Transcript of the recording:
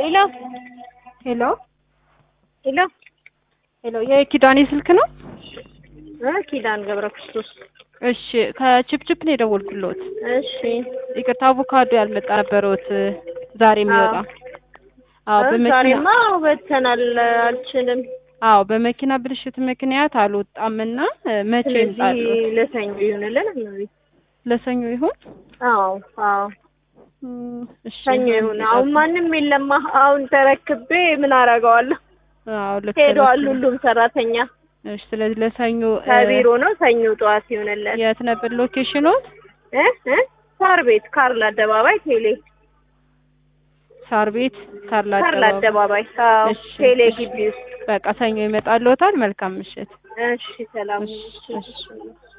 ሄሎ ሄሎ ሄሎ ሄሎ የኪዳኔ ስልክ ነው? እ ኪዳን ገብረ ክርስቶስ። እሺ ከችፕችፕ ነው የደወልኩልዎት። እሺ ይቅርታ አቮካዶ ያልመጣ ነበረዎት ዛሬ የሚወጣ አዎ እ በመኪና ዛሬማ በተናል አልችልም። አዎ በመኪና ብልሽት ምክንያት አልወጣምና እ መቼ ይምጣሉ? ስለዚህ ለሰኞ ይሁንልን። እመቤት ለሰኞ ይሆን? አዎ አዎ እም፣ እሺ ሰኞ ይሁን። አሁን ማንም የለማ። አሁን ተረክቤ ምን አደርገዋለሁ? አዎ ልክ ሄደዋል ነሽ። ሁሉም ሰራተኛ እሺ ስለዚህ ለሰኞ እ፣ ከቢሮ ነው። ሰኞ ጠዋት ይሁንልን። የት ነበር ሎኬሽኖት? እ እ ሳር ቤት ካርል አደባባይ ቴሌ ሳር ቤት ካርላ ካርል አደባባይ። አደባባይ አዎ እሺ፣ ቴሌ እሺ። ግቢ ውስጥ በቃ ሰኞ ይመጣልዎታል። መልካም ምሽት። እሺ ሰላም እሺ፣ ሁኑ። እሺ። እሺ